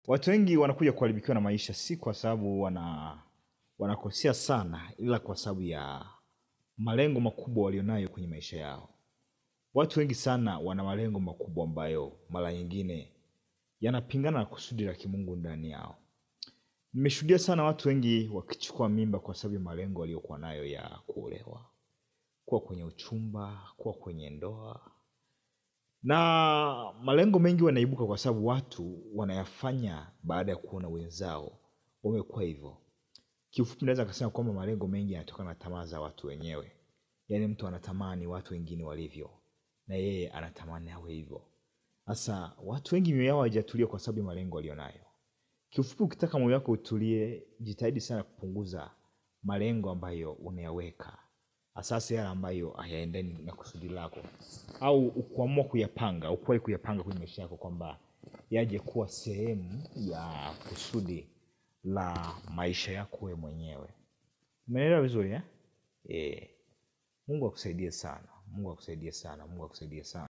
Watu wengi wanakuja kuharibikiwa na maisha si kwa sababu wana wanakosea sana, ila kwa sababu ya malengo makubwa walionayo kwenye maisha yao. Watu wengi sana wana malengo makubwa ambayo mara nyingine yanapingana na kusudi la kimungu ndani yao. Nimeshuhudia sana watu wengi wakichukua mimba kwa sababu ya malengo waliokuwa nayo ya kuolewa, kuwa kwenye uchumba, kuwa kwenye ndoa na malengo mengi wanaibuka kwa sababu watu wanayafanya baada ya kuona wenzao wamekuwa hivyo. Kiufupi naweza kusema kwamba malengo mengi yanatokana na tamaa za watu wenyewe. Yaani mtu anatamani watu wengine walivyo na yeye anatamani awe hivyo. Sasa watu wengi mioyo yao haijatulia kwa sababu ya malengo walionayo. Kiufupi ukitaka moyo wako utulie, jitahidi sana kupunguza malengo ambayo unayaweka. Hasa yale ambayo hayaendani na kusudi lako au kuamua kuyapanga, ukuwahi kuyapanga kwenye maisha yako kwamba yaje kuwa sehemu ya kusudi la maisha yako wewe mwenyewe. Umeelewa vizuri eh? Eh, Mungu akusaidie sana. Mungu akusaidie sana. Mungu akusaidie sana.